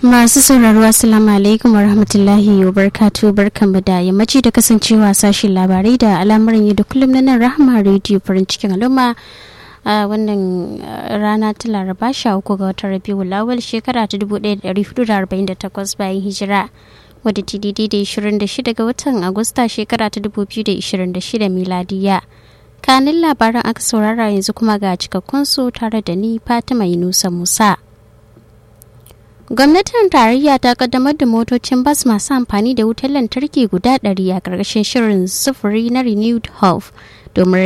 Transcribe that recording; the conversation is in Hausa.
Masu sauraro Assalamu alaikum wa rahmatullahi wa barkatu barkanmu da yammaci da kasancewa sashen labarai da al'amuran yau da kullum na nan rahama rediyo farin cikin al'umma a wannan rana ta laraba sha uku ga watan rabiu lawal shekara ta 1448 bayan hijira wadda ta daidai da 26 ga watan agusta shekara ta 2026 miladiya kanin labaran aka saurara yanzu kuma ga cikakkun su tare da ni fatima yunusa musa gwamnatin tarayya ta kaddamar da motocin bas masu amfani da wutar lantarki guda ɗari a ƙarƙashin shirin sufuri na renewed hope domin